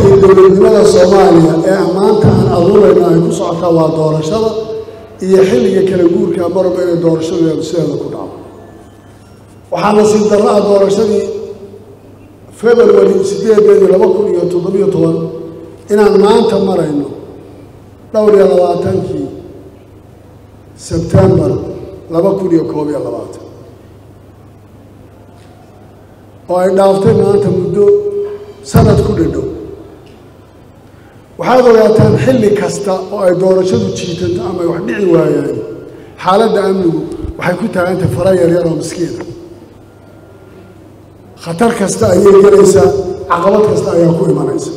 iyo dowladnimada soomaaliya ee maanta aan aduurayno ay ku socotaa waa doorashada iyo xilliga kala guurka marba inay doorashadeedu sideeda ku dhaco waxaa nasiib darro ah doorashadii february sideedeedii laba kun iyo toddobiyo toban inaan maanta marayno dhowr iyo labaatankii sebtembar laba kun iyo koob iyo labaatan oo ay dhaaftay maanta muddo sanad ku dhadhow waxaad ogaataan xilli kasta oo ay doorashadu jiitanto ama ay wax dhici waayaan xaaladda amnigu waxay ku taagantay fara yaryar oo miskiina khatar kasta ayay gelaysaa caqabad kasta ayaa ku imanaysa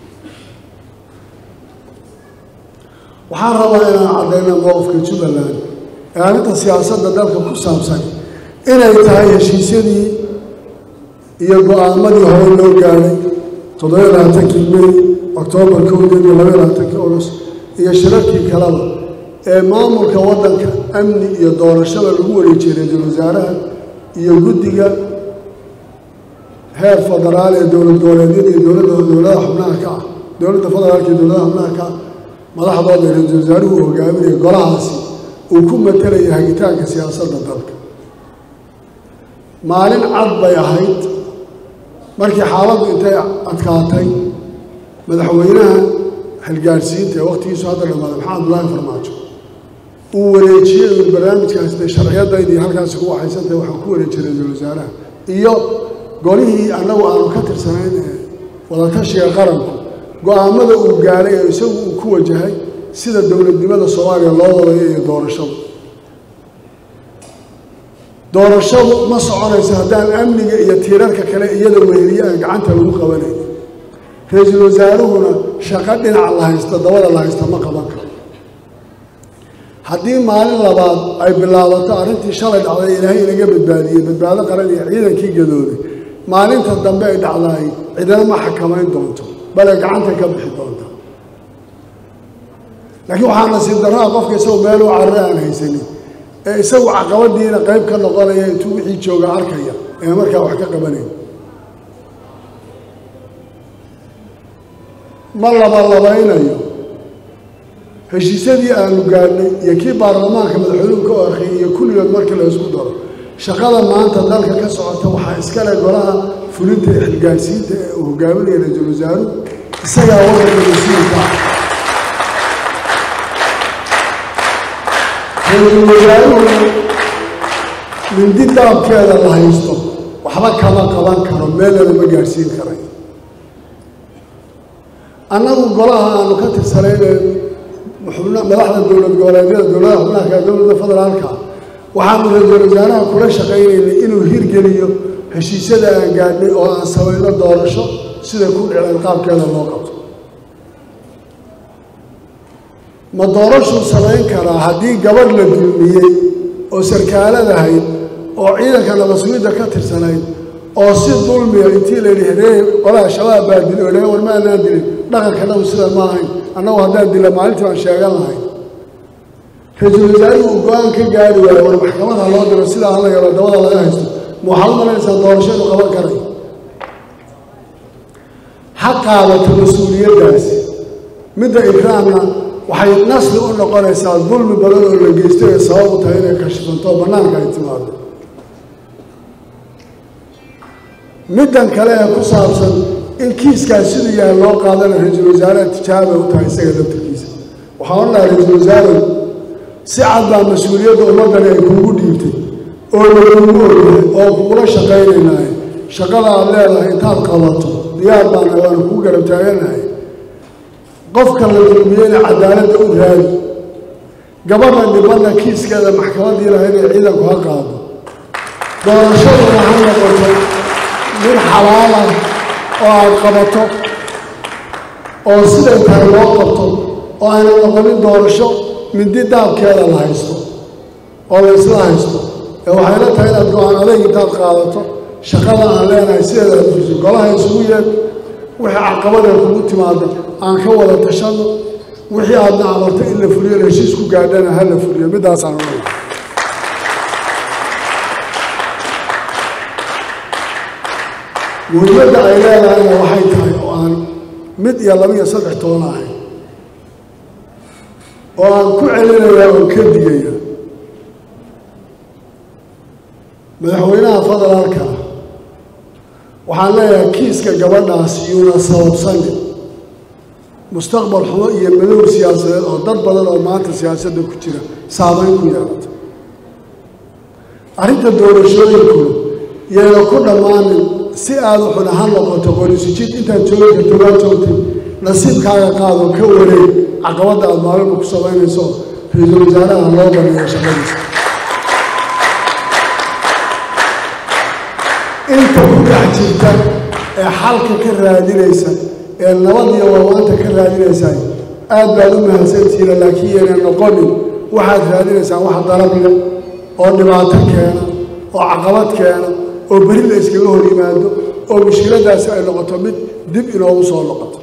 waxaan rabaa inaan caddayna mowqifka jubbaland ee arrinta siyaasadda dalka ku saabsan inay tahay heshiisyadii iyo go-aamadii hore loo gaadhay toddobiyo labaatankii may oktoobar kowdeed iyo labaiyo labaatankii august iyo shirarkii kaleba ee maamulka waddanka amni iyo doorashada lagu wareejiyey ra-iisul wasaaraha iyo guddiga heer federaal ee dowlad goboleedyada iyo dowladda dowladaha xubnaha ka ah dowladda federaalka iyo dowladaha xubnaha ka ah madaxdooda ra-iisul wasaaruhu uu hogaaminaya golahaasi uu ku matalaya hagitaanka siyaasadda dalka maalin cad bay ahayd markii xaaladdu intay adkaatay madaxweynaha xilgaadhsiinta ee wakhtigiisu hadda dhamaaday maxamed abdullaahi farmaajo uu wareejiyey uu barnaamijkaas dee sharciyadaydii halkaasi ku waxaysantahay waxaan ku wareejiyey ra-iisul wasaaraha iyo golihii annagu aanu ka tirsanayn ee wadatashiga qaranku go-aamada uu gaadhay ee isagu uu ku wajahay sida dowladnimada soomaaliya loo wadayo iyo doorashadu doorashadu ma soconayso haddaan amniga iyo tiirarka kale iyada weheliye aan gacanta lagu qabanayn ra-iisul wasaaruhuna shaqo dhinaca la haysta dabada la haysta ma qaban karo haddii maalin labaad ay bilaabato arrintii shalay dhacday ilaahay inaga badbaadiyey badbaado qaran iyo ciidankii gadooday maalinta dambe ay dhacdaay cidina ma xakamayn doonto bale gacanta ka bixi doonta laakiin waxaa nasiib darraa qofka isagu meel u carre aan haysanin ee isagu caqabadiina qayb ka noqonaya intuu wixii jooga arkaya ee markaa wax ka qabanayn ma labalabaynayo heshiisyadii aanu gaadhnay iyo kii baarlamaanka madaxweynuhu ka orkiyay iyo kulligood markii la isku daro shaqada maanta dalka ka socota waxaa iskale golaha fulinta ee xilgaadhsiinta ee uu hogaaminaya ra-iisul wasaaruhu isagaa waddanka mas-uulka ah ra-iisul wasaaruhu mindi daabkeeda la haysto waxba kama qaban karo meelnana ma gaadhsiin karay annagu golaha aanu ka tirsanayne madaxda dowlad goboleedyada dowladaha xubnaha dowladda federaalka waxaanu ra-iisul wasaaraha kula shaqaynaynay inuu hirgeliyo heshiisyada aan gaadhnay oo aan samayno doorasho siday ku dhiceen qaabkeeda loo qabto ma doorashuu samayn karaa haddii gabadh la dulmiyey oo sarkaaladahayd oo ciidanka nabasugidda ka tirsanayd oo si dulmiya intii la yidhi heree qolaha shabaab baa dili oo war ma anaan dilin dhaqankanagu sida ma ahayn annagu haddaan dila maalintii baan sheegan lahay ra-iisul wasaarihi uu go-aan ka gaari waayo war maxkamada loo diro sidaa hala yaro dabada laga haysto ma waxaad u malaysaa doorasho inuu qaban karay ha qaadato mas-uuliyaddaasi midda ikraamna waxay nasli u noqonaysaa dulmi badan oo la geysto ee sabab u tahay inay kashifanto oo bannaanka ay timaado middan kale ee ku saabsan in kiiskaas siduu yahay loo qaadana ra-iisul wasaaraha tijaabay u tahay isaga laftarkiisa waxaa odhan lahaa ra-iisul wasaare si cad baa mas-uuliyadda ummaddani ay kuugu dhiibtay oo lagugu ogyahay oo kugula shaqaynaynaaye shaqada aad leedahay intaad qabato diyaar baana waana kuu garab taaganahay qofka la dulmiyeyna cadaaladda u raadi gabadha dhibanna kiiskeeda maxkamaddii lahayd ee ciidanku ha qaado doorashaduna ha noqoto mid xalaalah oo aad qabato oo siday tahay loo qabto oo ayna noqonin doorasho mindi daabkeeda la haysto oo la isla haysto ee waxayla tahay inaad go-aan adayg intaad qaadato shaqada aan leenahay sideeda aad fuso golaha isugu yeed wixii caqabadee kugu timaado aan ka wada tashano wixii aadna amarto in la fuliyo la heshiis ku gaadhana ha la fuliyo middaasaan ohanay muhiimadda ay leedahayna waxay tahay oo aan mid iyo laba iyo saddex toona ahayn oo aan ku celinayaa oo ka digaya madaxweynaha federaalka ah waxaan leeyahay kiiska gabadhaas yuuna sababsanin mustaqbal xumo iyo madow siyaasadeed oo dad badan oo maanta siyaasadda ku jira saameyn ku yeelata arrinta doorashooyinkuna yayna ku dhammaanin si aada u xuna ha noqoto qorisujid intaad joogi karto waa joogtay nasiibkaaga qaado ka wareeg caqabadda aada maalinba ku samaynayso ra-iisul wasaaraha loo baneeyo shaqadiisa inta ku dhex jirta ee xalka ka raadinaysa ee nabad iyo warwaanta ka raadinaysa aad baad u mahadsantihiina laakiin yeena noqonin waxaad raadinaysaan wax dalab leh oo dhibaato keena oo caqabad keena oo beri la iskaga hor yimaado oo mushkiladaasi ay noqoto mid dib inoogu soo noqoto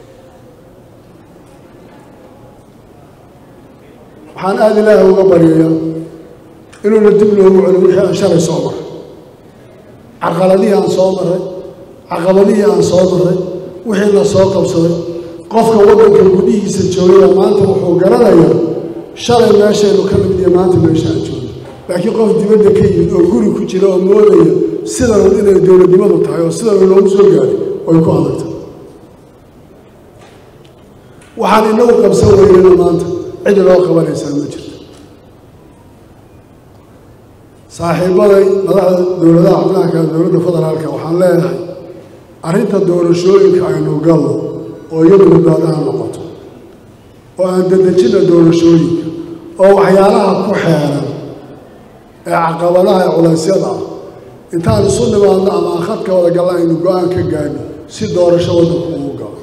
waxaan aada ilaahay uga baryayaa inuuna dib loogu celin wixii aan shalay soo maray caqaladihii aan soo maray caqabadihii aan soo maray wixii la soo qabsaday qofka waddanka gudihiisa joogaya maanta wuxuu garanayaa shalay meeshaynu ka nimid iyo maanta meesha aan joogno laakiin qof dibadda ka yimid oo guri ku jira oo moodaya sidan inay dowladnimadu tahay oo sidan loogu soo gaaray way ku adagtay waxaan inagu qabsan weynana maanta cid loo qabanaysaa ma jirto saaxiibaday madaxda dowladaha xubnaha kale dowladda federaalka waxaan leeyahay arrinta doorashooyinka aynu galno oo iyadu badbaadaha noqoto oo aan dedejinna doorashooyinka oo waxyaalaha ku xeeran ee caqabadaha ee culaysyada ah intaan isu nimaadno ama aan khadka wada galna aynu go-aan ka gaadno si doorasho waddanku ugu galo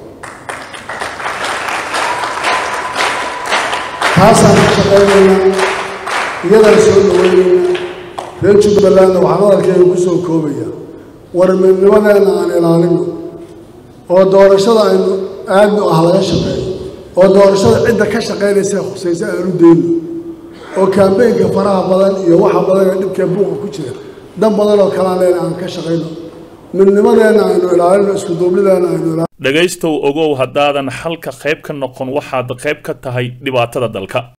taasaan ka shaqaynaynaa iyadaan soo dhawaynaynaa reer jubbalandna waxaan hadalkeyga ku soo koobaya warmidnimadeenna aan ilaalino oo doorashada aynu aadnu ah laga shaqeeyo oo doorashada cidda ka shaqaynaysa khusaysa aan u dayno oo kaambeynka faraha badan iyo waxa badan ee dhibkee buuqa ku jira dan badan oo kalaan leena aan ka shaqayno midnimadeenna aynu ilaalino iskuduubnideena aynu ilaalino dhegaystow ogow haddaadan xalka qayb ka noqon waxaad qayb ka tahay dhibaatada dalka